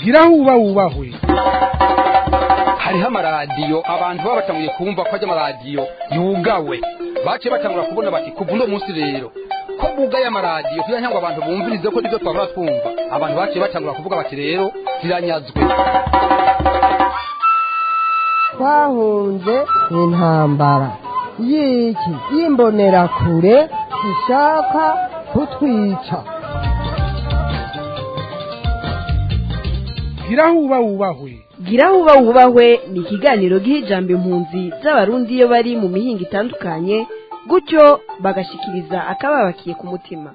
ugira aho uba wubahwe hariho amaradiyo abantu baba batanguye kumva ko ajya amaradiyo yugawe baciye batangura kubona bati kuva uno munsi rero ko bugaye amaradiyo kugira ngo abantu bumvirize ko nibyo twabura twumva abantu baciye batangura kuvuga bati rero ziranyazwe twahunze intambara y'iki y'imbonerakure ishaka kutwica ugira aho uba wubahwe gira aho uba wubahwe ni ikiganiro giha ijambo impunzi z'abarundi iyo bari mu mihinga itandukanye gutyo bagashikiriza akababakiye ku mutima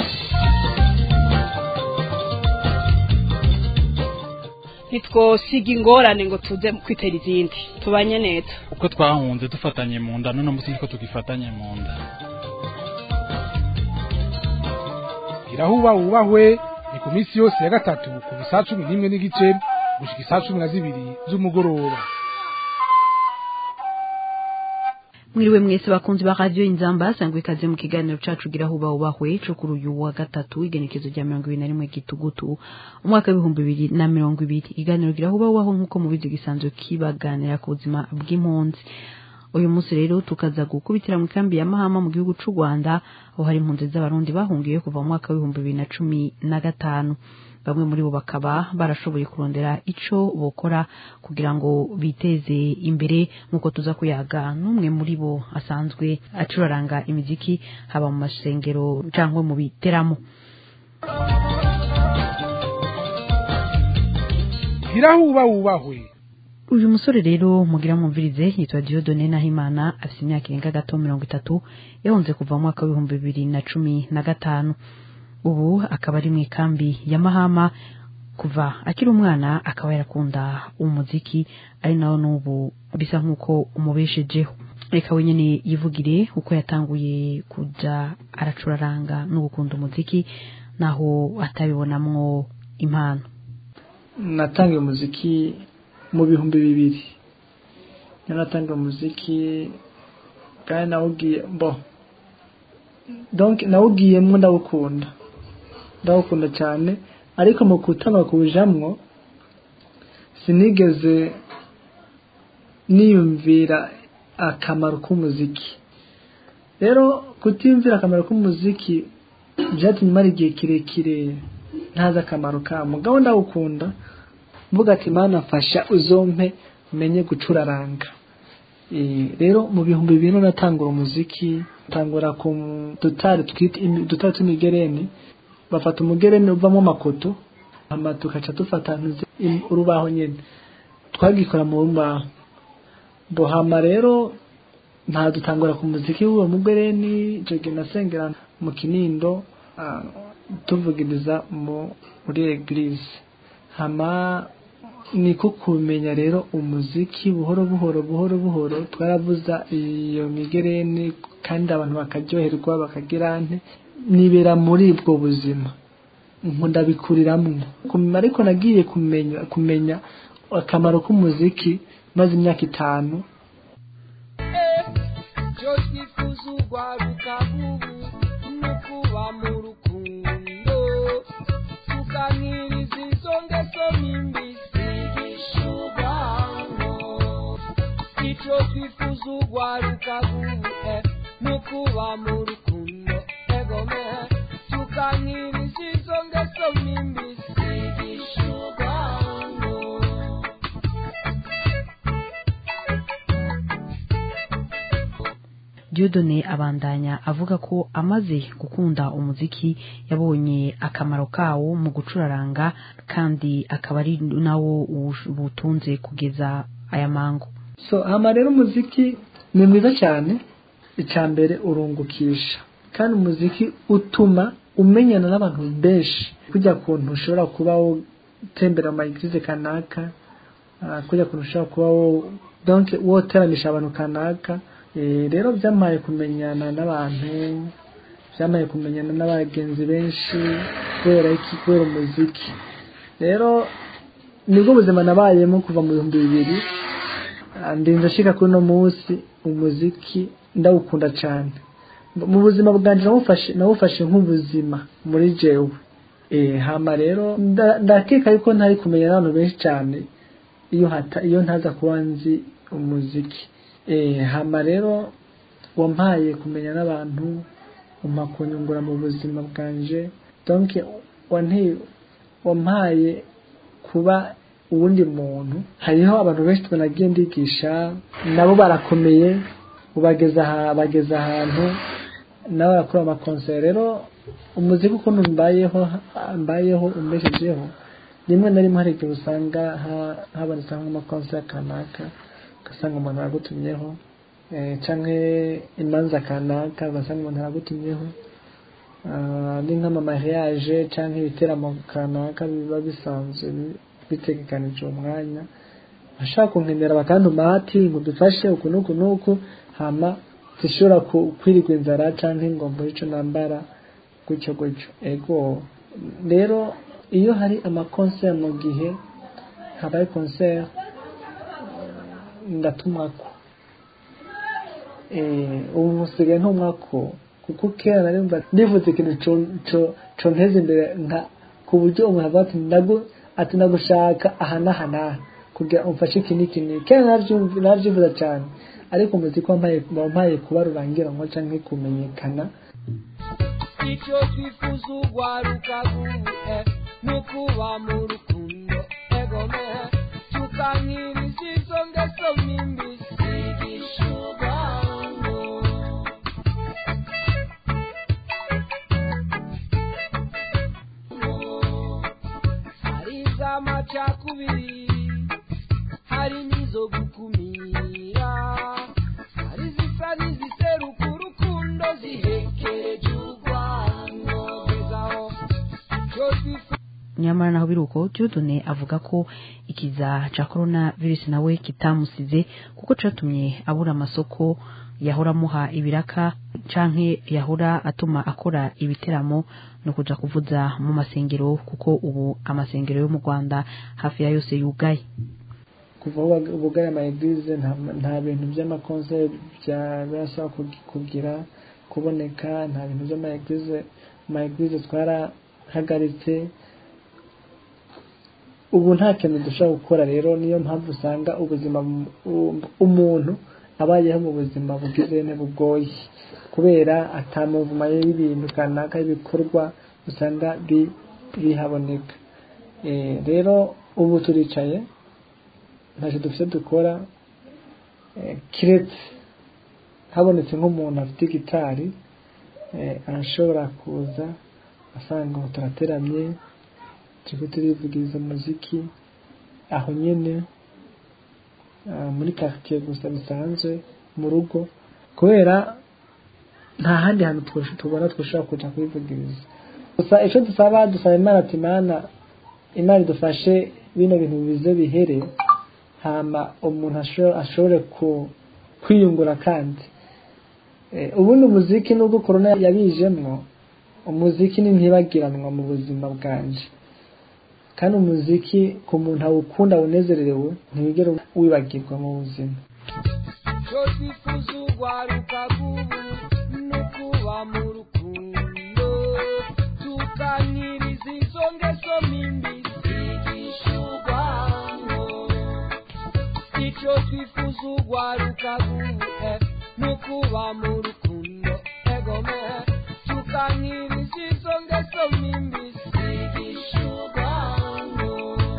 ntitwosiga ingorane ngo tuze kwitera izindi tubanye neza uko twahunze dufatanye mu nda none munsi niko tugifatanye mu nda ugira aho uba wubahwe ni ku minsi yose ya gatatu kuva isaa cumi n'imwe n'igice gushika isaa cumi na zibiri z'umugoroba mwiriwe mwese bakunzi ba radio inzamba sangwe ikaze mu kiganiro cacu gira huba ubahwe co kuri uyu wa gatatu igenekezo rya mirongo ibiri na rimwe gitugutu umwaka w'ibihumbi bibiri na mirongo ibiri ikiganiro gira huba ubahwe nk'uko mubizi gisanzwe kibaganira ku buzima bw'impunzi uyu munsi rero tukaza gukubitira mu kambi ya mahama mu gihugu c'u rwanda aho hari impunzi z'abarundi bahungiye kuva mu mwaka w'ibihumbi bibiri na cumi na gatanu bamwe muri bo bakaba barashoboye kurondera ico bokora kugira ngo biteze imbere nk'uko tuza kuyaga n'umwe muri bo asanzwe acuraranga imiziki haba mu masengero cyangwa mu biteramo ugira aho uba wubahwe uyu musore rero mugira mwumvirize yitwa Dieudonne Nahimana afite imyaka irenga gato mirongo itatu yahunze kuva mu mwaka w'ibihumbi bibiri na cumi na gatanu ubu akaba ari mu ikambi ya mahama kuva akiri umwana akaba yarakunda umuziki ari nawo n'ubu bisa nk'uko umubeshejeho reka wenyine yivugire uko yatanguye kujya aracuraranga no gukunda umuziki naho atabibonamwo impano natangiye umuziki mu bihumbi bibiri naratangiye umuziki kandi nawugiye bo donc nawugiyemo ndawukunda ndawukunda cyane ariko mu kutanga kuwujamwo sinigeze niyumvira akamaro k'umuziki rero kutiyumvira akamaro k'umuziki byatumye mara igihe kirekire ntazi akamaro kawo mugabo ndawukunda mvuga ati mana mfasha uzompe menye gucuraranga rero mu bihumbi bibiri natangura umuziki tangura ku dutari twita dutari tw'imigereni bafata umugereni uvamo amakoto hama tukaca dufata urubaho nyine twagikora mu rubaho bohama rero nta dutangura ku muziki w'uwo mugereni icyo gihe nasengera mu kinindo tuvugiriza muri eglise hama niko kumenya rero umuziki buhoro buhoro buhoro buhoro twaravuza iyo migereni kandi abantu bakaryoherwa bakagira nte nibera muri ubwo buzima nkunda bikuriramo ariko nagiye kumenya kumenya akamaro k'umuziki maze imyaka itanu tuganiriza izo ngeso n'imbisi icyo twifuza ugwaruka guhe ni ukuba mu rukundo egome tuganiriza izo ngeso n'imbisi gishugango Dieudonne abandanya avuga ko amaze gukunda umuziki yabonye akamaro kawo mu gucuraranga kandi akaba ari nawo butunze kugeza aya mango so hama rero umuziki ni mwiza cyane icya mbere urungukisha kandi umuziki utuma umenyana n'abantu benshi kujya kuntu ushobora kuba utembera mu mayigize kanaka kujya kuntu ushobora kuba woteramisha abantu kanaka rero byamaye kumenyana n'abantu byamaye kumenyana n'abagenzi benshi kubera iki kubera umuziki rero nibwo buzima nabayemo kuva mu bihumbi bibiri ndinze ashika kuri uno munsi umuziki ndawukunda cyane mu buzima bwanjye nawufashe nawufashe nk'ubuzima muri jewe eh hama rero nda- ndakeka yuko ntari kumenya n'abantu benshi cyane iyo hata iyo ntaza kuba nzi umuziki eh hama rero wampaye kumenya n'abantu umpa kunyungura mu buzima bwanje donc wanteye wampaye kuba uwundi muntu hariho abantu benshi twanagiye ndigisha nabo barakomeye ubageza aha bageza ahantu nabo barakora amakonseri rero umuziki ukuntu mbayeho mbayeho umbeshejeho rimwe na rimwe hari igihe usanga ha- habonetse nk'amakonseri kanaka ugasanga umuntu aragutumyeho eh, canke imanza kanaka ugasanga umuntu aragutumyeho Ah, ni nk'amamariage canke ibiteramo kanaka biba bisanzwe bi- bitegekanije uwo mwanya ashaka kunkenera bakantuma ati ngo dufashe uku n'uku n'uku hama zishobora ku- kwirigwa inzara canke ngo mbure ico nambara gutyo gutyo ego rero iyo hari amakonseri mu gihe habaye konseri ndatumwako eh ubu musigaye ntumwako kuko kera nari mva ndivuze ikintu co- co- conteza imbere nka ku buryo umuntu avuga ati ndagu ati ndagushaka aha n'aha n'aha kugira umfashe iki n'iki n'iki kera navyumv- navyifuza cyane ariko umuziki wampaye wampaye kuba rurangiranwa canke kumenyekana icyo twifuza ugwaruka guhe nukuba mu rukundo egome tukankiriza izo ngeso mbi zigisha urwango hari iz'amacakubiri hari n'izo gukumira hari izisa n'iziseruka urukundo zihekereje urwango gezaho icyo twifuza nyamara naho biri uko Dieudonne avuga ko ikiza ca corona virus nawe kitamusize kuko catumye abura amasoko yahora amuha ibiraka canke yahora atuma akora ibiteramo no kuja kuvuza mu masengero kuko ubu amasengero yo mu Rwanda hafi ya yose yugaye kuva aho bag- bugaye ama eglise nta nta bintu by'amakonseri bya birasaba kug- kugira kuboneka nta bintu by'ama eglise ama eglise twarahagaritse ubu nta kintu dushobora gukora rero niyo mpamvu usanga ubuzima mu- u- umuntu abayeho mu buzima bugize bugoye kubera atamuvuma y'ibintu kanaka y'ibikorwa usanga bi- bihaboneka Eh, rero ubu turicaye ntacyo dufite dukora eh, kiretse habonetse nk'umuntu afite gitari eh, arashobora kuza asanga ngo turateramye turiko turivugiriza umuziki aho nyene ah, muri quartier gusa bisanzwe mu rugo kubera nta handi hantu twosho- tubona twoshobora kuja kwivugiriza gusa ico dusaba dusaba imana ati mana imana idufashe bino bintu bize bihere hama umuntu asho- ashobore ku- kwiyungura kandi Eh, ubundi umuziki nubwo korona yabijemwo umuziki ni ntibagiranwa mu buzima bwanje kandi umuziki ku muntu awukunda awunezererewe ntiwigera wibagirwa mu buzima icyo twifuza ugwaruka rw'ubu ni ukuba mu rukundo tukankiriza izo ngeso mbi zigisha urwango icyo twifuza ugwaruka rw'ubu ni ukuba mu rukundo egome tukankiriza izo ngeso mbi zigisha urwango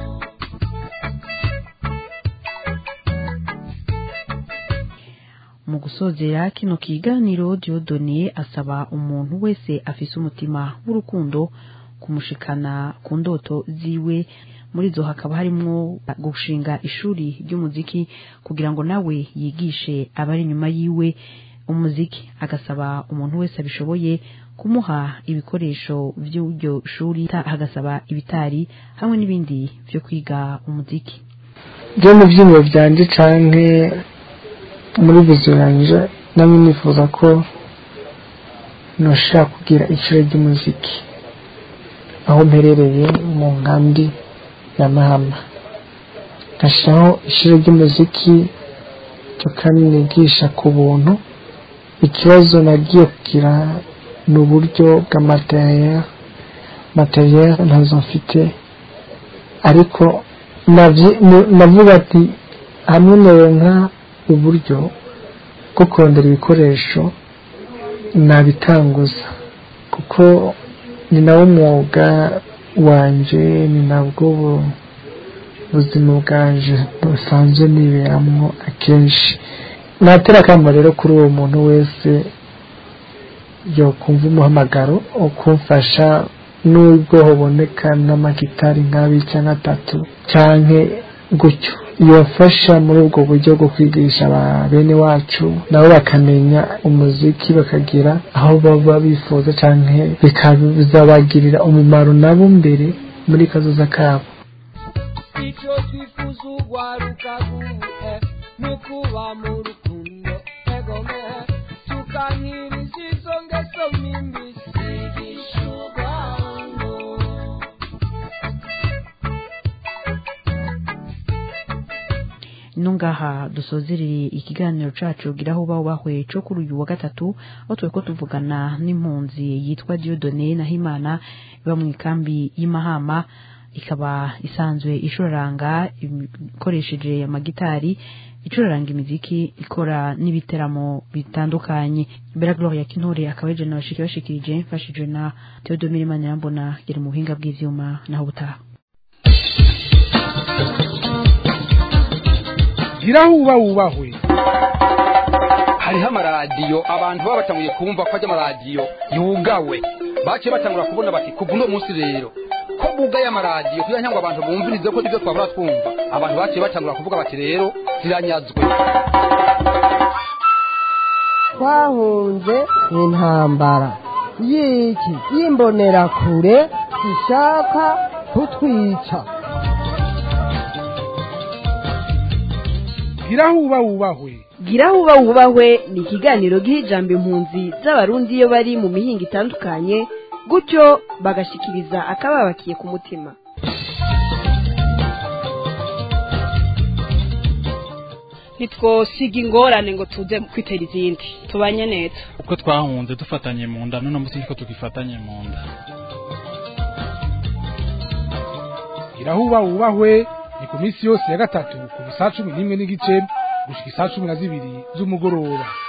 mu gusozera kino kiganiro Dieudonne asaba umuntu wese afise umutima w'urukundo kumushikana ku ndoto ziwe muri zo hakaba harimwo gushinga ishuri ry'umuziki kugira ngo nawe yigishe abari inyuma yiwe umuziki agasaba umuntu wese abishoboye kumuha ibikoresho by'iryo shuri ta- agasaba ibitari hamwe n'ibindi byo kwiga umuziki byo mu byiyumvo byanje canke muri viziyo yanje namwe nifuza ko noshaka kugira ishuri ry'umuziki aho mperereye mu nkambi ya mahama nkashyiraho ishuri ry'umuziki ryo kandi nigisha ku buntu ikibazo nagiye kugira ni uburyo bw'amateriel materiel ntazo mfite ariko navyi- nu- navuga ati hamwe noronka uburyo bwo kurondera ibikoresho nabitanguza kuko ni nawo mwuga wanje ni nabwo bu- buzima bwanje busanzwe niberamwo akenshi natera akamo rero kuri uwo muntu wese yokumva umuhamagaro wo kumfasha n'ubwo hoboneka n'amagitari nk'abiri cyangwa atatu canke gutyo yofasha muri ubwo buryo bwo kwigisha aba bene wacu nabo bakamenya umuziki bakagira aho baba bifuza canke bikazabagirira umumaro nabo mbere muri kazoza kabo icyo twifuza ugwaruka guhe ni ukuba mu rukundo egome tukanyiriza izo ngeso mbi zigisha urwango nungaha dusozereye ikiganiro cacu gira aho uba ubahwe co kuri uyu wa gatatu aho turiko tuvugana n'impunzi yitwa Dieudonné Nahimana iba mu ikambi y'Imahama ikaba isanzwe icuraranga ikoresheje amagitari icuraranga imiziki ikora n'ibiteramo bitandukanye Bella Gloria Kinture akaba ejo nabashiki bashikirije mfashijwe na Theodomire Manirambona yari mu buhinga bw'ivyuma naho butaha gira aho uba wubahwe hariho amaradiyo abantu baba batanguye kumva ko ajya amaradiyo yugawe baciye batangura kubona bati kuva uno munsi rero ko bugaye amaradiyo kugira ngo abantu bumvirize ko ibyo twabura twumva abantu baciye batangura kuvuga bati rero ziranyazwe twahunze intambara y'iki y'imbonerakure ishaka kutwica gira aho uba wubahwe gira aho uba wubahwe ni ikiganiro giha ijambo impunzi z'abarundi iyo bari mu mihinga itandukanye gutyo bagashikiriza akababakiye ku mutima ntitwosiga ingorane ngo tuze kwitera izindi tubanye neza uko twahunze dufatanye mu nda none munsi ko tugifatanye mu nda gira aho uba wubahwe ni ku minsi yose ya gatatu kuva saa cumi n'imwe n'igice gushika isaa cumi na zibiri z'umugoroba